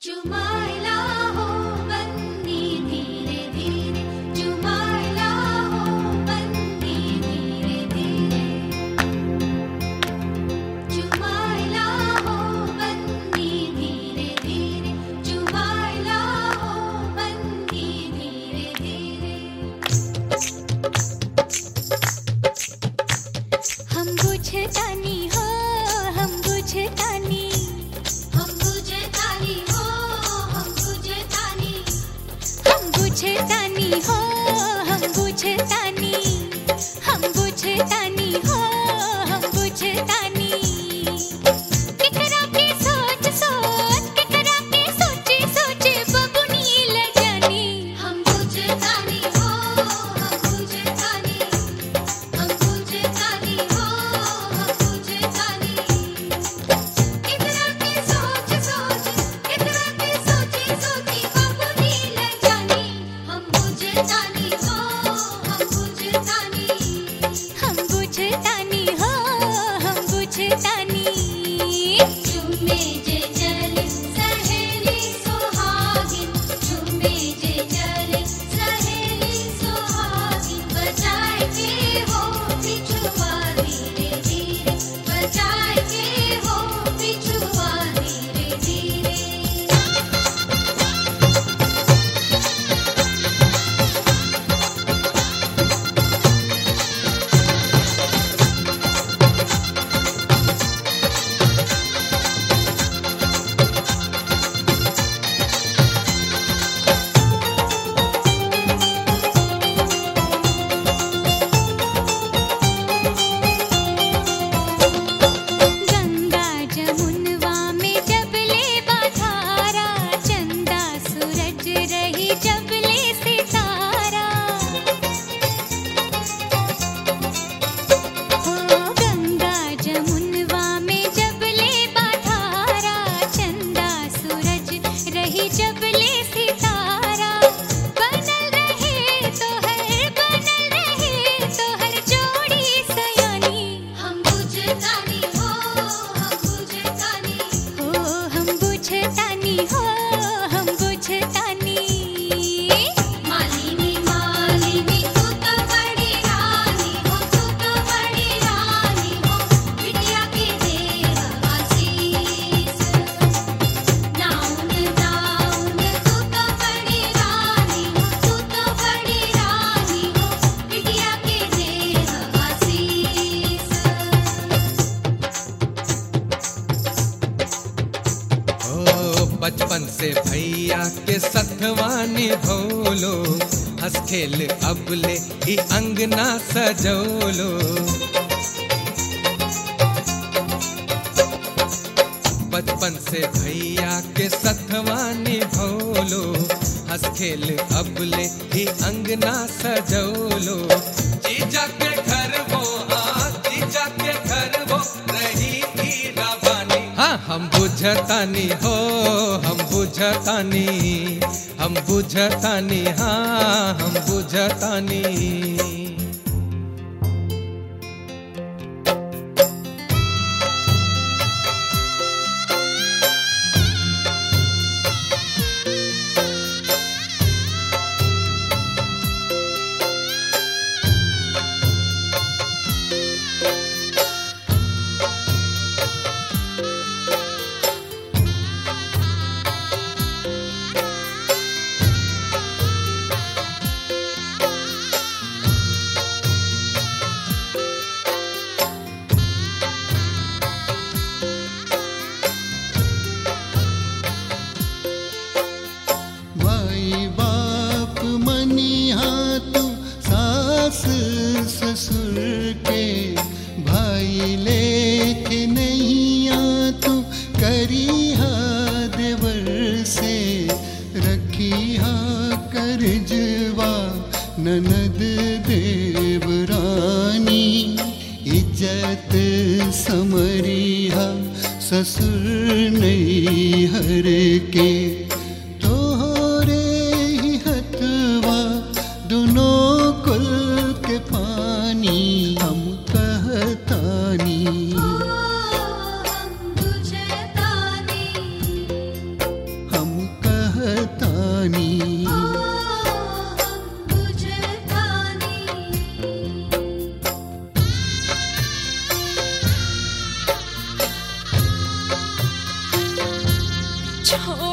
चुमाइला हो बन्नी धीरे धीरे चुमाइला हो बन्नी धीरे धीरे चुमाइला हो बन्नी धीरे धीरे चुमाइला हो बन्नी धीरे धीरे हम बुझतानी हो हम बुझतानी हम बुझतानी हो हम बुझतानी हम बुझतानी हो हम बुझतानी हम बुझतानी हो हम बुझतानी केकरा के सोच सोच केकरा के सोचे सोचे बबुनी ल जानी हम बुझतानी हो हम बुझतानी हम बुझतानी हो हम बुझतानी इतना के सोच सोच इतना के सोची सोची बबुनी ल जानी हम बुझतानी हो हम बुझतानी हम बुझतानी हो हम बुझतानी चुमे जे चले सहेली सुहागिन चुमे जे चले सहेली सुहागिन बचाए के हो पिछुआ धीरे धीरे बचाए के हो पिछुआ धीरे धीरे गंगा जमुनवा में जबले बाधारा चंदा सूरज रही जबले सितारा हो गंगा जमुनवा में जबले बाधारा चंदा सूरज रही जबले सितारा बनल रहे तो हर बनल रहे तो हर जोड़ी सयानी हम बुझतानी हो हम बुझतानी हो हम बुझतानी हो हम बुझतानी मालिनी मालिनी तू तो बड़ी रानी हो तू तो बड़ी रानी हो बिटिया की देव आशीष नाउन नाउन तू तो बड़ी रानी हो तू तो बड़ी रानी हो बिटिया की देव आशीष ओ बचपन से भैया के सथवानी भोलो हंस खेल अबले ही अंगना सजोलो बचपन से भैया के सथवानी भोलो हंस खेल अबले ही अंगना सजोलो जीजा के घर वो हाँ जीजा के घर वो रही ही रावानी हाँ हम बुझतानी हो हम बुझतानी हम बुझतानी हाँ हम बुझतानी माई बाप मनिहा तू सास ससुर के भाई लेके नहीं आ तू करिहा देवर से रखिहा करजवा ननद देवरानी इज्जत समरिहा ससुर नहीं हर के तोहरे ही हथवा दोनों कुल के पानी हम कहतानी हम बुझतानी हम छोड़